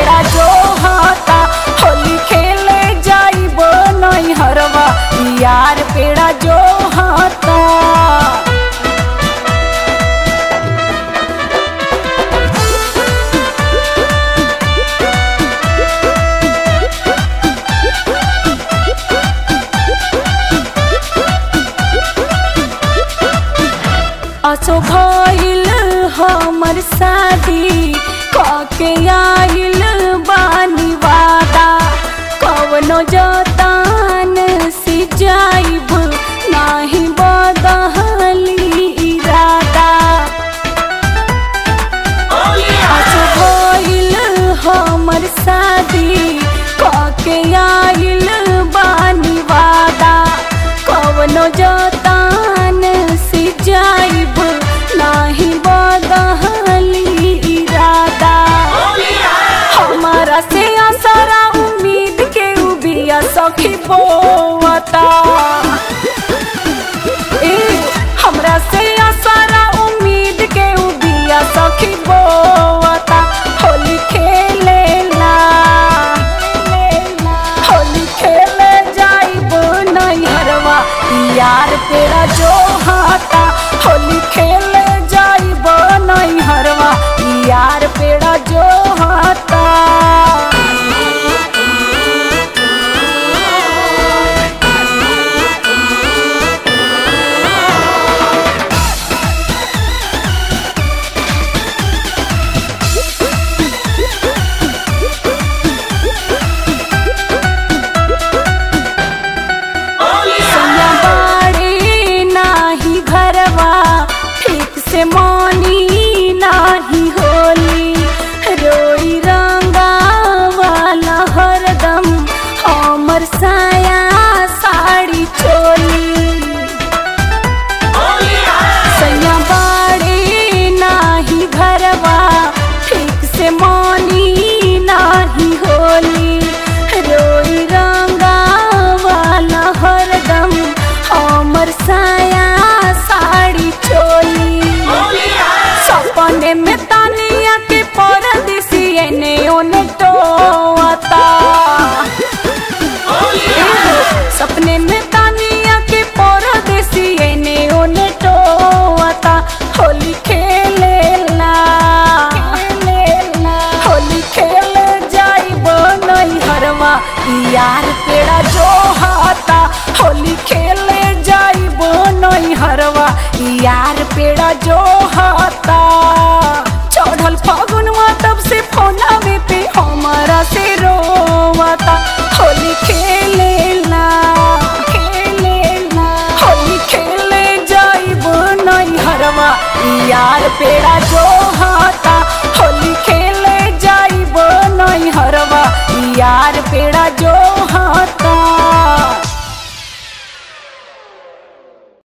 पेड़ा जो हाता होली खेले जाइबो नहीं हरवा यार पेड़ा जो हाता असो भइल हमर शादी कके आइल बानी वादा कवनो जतान से जाइब नाही बदहली इरादा असो भइल हमर शादी कके आइल बानी वादा कवनो जतान से जाइब नाही बदहली इरादा हमारा से असरा उम्मीद के उबिया सखी बोवता ए हमरा से असरा उम्मीद के उबिया सखी बोवता होली खेलेला होली खेले जाइब नहीं हरवा यार पेड़ा जो हाता होली खेले जाइब नहीं हरवा यार पेड़ा जो हाता सैया बाड़ी नाही घरवा ठीक से मानी नाही होली रोई रंगा वाला हरदम हमर साया साड़ी चोली सैया बाड़ी नाही घरवा ठीक से मानी नाही होली रोई रंगा वाला हरदम हमर साया साड़ी चोली सपने में तानिया के परदेसी एने ओने टोता सपने में तानिया के परदेसी एने ओने टोता होली खेलेला होली खेले जाइब नहीं हरवा यार पेड़ा जो हाता होली खेले जाइब नहीं हरवा यार पेड़ा जो हाता चढ़ल फागुनवा तब से फोनावे पे हमारा से रोवता होली खेलेला खेलेला होली खेले जाइब नहीं हरवा यार पेड़ा जो हाता होली खेले जाइब नहीं हरवा यार पेड़ा जो हाथ